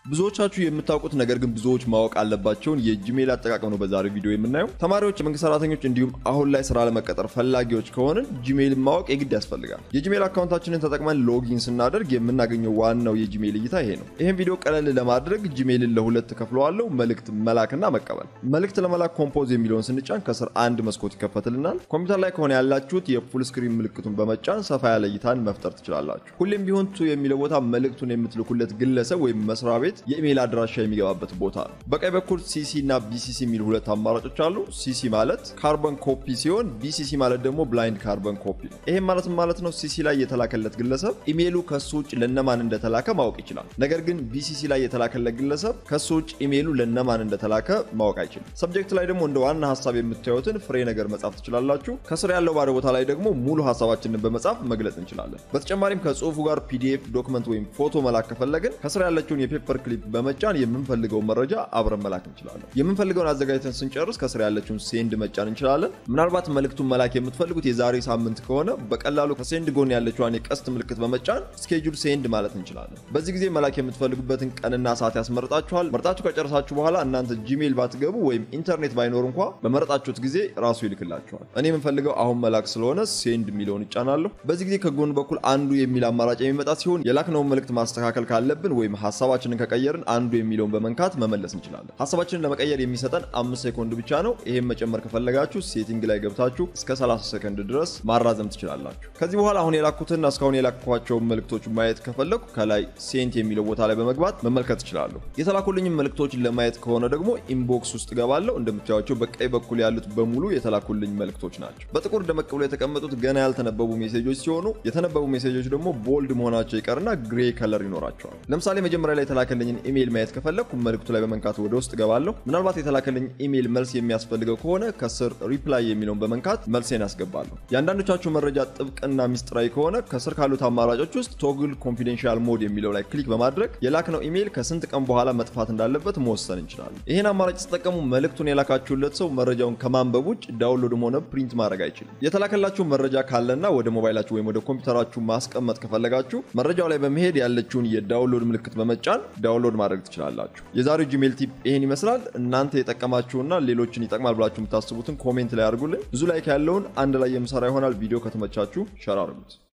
ብዙዎቻችሁ የምታውቁት ነገር ግን ብዙዎች ማወቅ አለባቸውን የጂሜል አጠቃቀም ነው በዛሬው ቪዲዮ የምናየው። ተማሪዎች፣ የመንግስት ሰራተኞች እንዲሁም አሁን ላይ ስራ ለመቀጠር ፈላጊዎች ከሆንን ጂሜልን ማወቅ የግድ ያስፈልጋል። የጂሜል አካውንታችንን ተጠቅመን ሎጊን ስናደርግ የምናገኘው ዋናው የጂሜል እይታ ይሄ ነው። ይህም ቪዲዮ ቀለል ለማድረግ ጂሜልን ለሁለት ከፍለዋለሁ፣ መልእክት መላክና መቀበል። መልእክት ለመላክ ኮምፖዝ የሚለውን ስንጫን ከስር አንድ መስኮት ይከፈትልናል። ኮምፒውተር ላይ ከሆነ ያላችሁት የፉል ስክሪን ምልክቱን በመጫን ሰፋ ያለ እይታን መፍጠር ትችላላችሁ። ሁሌም ቢሆን ቱ የሚለው ቦታ መልእክቱን የምትልኩለት ግለሰብ ወይም መስሪያ ቤት የኢሜይል አድራሻ የሚገባበት ቦታ ነው። በቀኝ በኩል ሲሲ እና ቢሲሲ የሚሉ ሁለት አማራጮች አሉ። ሲሲ ማለት ካርበን ኮፒ ሲሆን ቢሲሲ ማለት ደግሞ ብላይንድ ካርበን ኮፒ ነው። ይህም ማለት ማለት ነው ሲሲ ላይ የተላከለት ግለሰብ ኢሜይሉ ከሱ ውጭ ለነማን እንደተላከ ማወቅ ይችላል። ነገር ግን ቢሲሲ ላይ የተላከለት ግለሰብ ከሱ ውጭ ኢሜይሉ ለነማን እንደተላከ ማወቅ አይችልም። ሰብጀክት ላይ ደግሞ እንደ ዋና ሀሳብ የምታዩትን ፍሬ ነገር መጻፍ ትችላላችሁ። ከስር ያለው ባዶ ቦታ ላይ ደግሞ ሙሉ ሀሳባችንን በመጻፍ መግለጽ እንችላለን። በተጨማሪም ከጽሁፉ ጋር ፒዲኤፍ ዶክመንት ወይም ፎቶ መላክ ከፈለግን ከስር ያለችውን የፔፐር ክሊፕ በመጫን የምንፈልገውን መረጃ አብረን መላክ እንችላለን። የምንፈልገውን አዘጋጅተን ስንጨርስ ከስር ያለችውን ሴንድ መጫን እንችላለን። ምናልባት መልእክቱን መላክ የምትፈልጉት የዛሬ ሳምንት ከሆነ በቀላሉ ከሴንድ ጎን ያለችዋን የቀስት ምልክት በመጫን ስኬጁል ሴንድ ማለት እንችላለን። በዚህ ጊዜ መላክ የምትፈልጉበትን ቀንና ሰዓት ያስመርጣችኋል። መርጣችሁ ከጨረሳችሁ በኋላ እናንተ ጂሜል ባትገቡ ወይም ኢንተርኔት ባይኖር እንኳ በመረጣችሁት ጊዜ ራሱ ይልክላችኋል። እኔ የምፈልገው አሁን መላክ ስለሆነ ሴንድ የሚለውን እጫናለሁ። በዚህ ጊዜ ከጎን በኩል አንዱ የሚል አማራጭ የሚመጣ ሲሆን የላክነውን መልእክት ማስተካከል ካለብን ወይም ሀሳባችንን ከቀየርን አንዱ የሚለውን በመንካት መመለስ እንችላለን። ሀሳባችንን ለመቀየር የሚሰጠን አምስት ሴኮንድ ብቻ ነው። ይህም መጨመር ከፈለጋችሁ ሴቲንግ ላይ ገብታችሁ እስከ 30 ሰከንድ ድረስ ማራዘም ትችላላችሁ። ከዚህ በኋላ አሁን የላኩትና እስካሁን የላኳቸውን መልእክቶች ማየት ከፈለኩ ከላይ ሴንት የሚለው ቦታ ላይ በመግባት መመልከት እችላለሁ። የተላኩልኝም መልእክቶችን ለማየት ከሆነ ደግሞ ኢንቦክስ ውስጥ ገባለሁ። እንደምታዩቸው በቀኝ በኩል ያሉት በሙሉ የተላኩልኝ መልእክቶች ናቸው። በጥቁር ደመቅ ብሎ የተቀመጡት ገና ያልተነበቡ ሜሴጆች ሲሆኑ የተነበቡ ሜሴጆች ደግሞ ቦልድ መሆናቸው ይቀርና ግሬ ከለር ይኖራቸዋል። ለምሳሌ መጀመሪያ ላይ የተላከልኝን ኢሜይል ማየት ከፈለግኩ መልእክቱ ላይ በመንካት ወደ ውስጥ ገባለሁ። ምናልባት የተላከልኝ ኢሜይል መልስ የሚያስፈልገው ከሆነ ከስር ሪፕላይ የሚለውን በመንካት መልሴን ያስገባለሁ። የአንዳንዶቻችሁ መረጃ ጥብቅና ሚስጥራዊ ከሆነ ከስር ካሉት አማራጮች ውስጥ ቶግል ኮንፊደንሻል ሞድ የሚለው ላይ ክሊክ በማድረግ የላክነው ኢሜይል ከስንት ቀን በኋላ መጥፋት እንዳለበት መወሰን እንችላለን። ይህን አማራጭ ሲጠቀሙ መልእክቱን የላካችሁለት ሰው መረጃውን ከማንበብ ውጭ ዳውንሎድም ሆነ ፕሪንት ማድረግ አይችልም። የተላከላችሁ መረጃ ካለና ወደ ሞባይላችሁ ወይም ወደ ኮምፒውተራችሁ ማስቀመጥ ከፈለጋችሁ መረጃው ላይ በመሄድ ያለችውን የዳውንሎድ ምልክት በመጫን ዳውንሎድ ማድረግ ትችላላችሁ። የዛሬው ጂሜል ቲፕ ይህን ይመስላል። እናንተ የጠቀማችሁና ሌሎችን ይጠቅማል ብላችሁ የምታስቡትን ኮሜንት ላይ አድርጉልኝ። ብዙ ላይክ ያለውን አንድ ላይ የምሰራ ይሆናል። ቪዲዮ ከተመቻችሁ ሸር አድርጉት።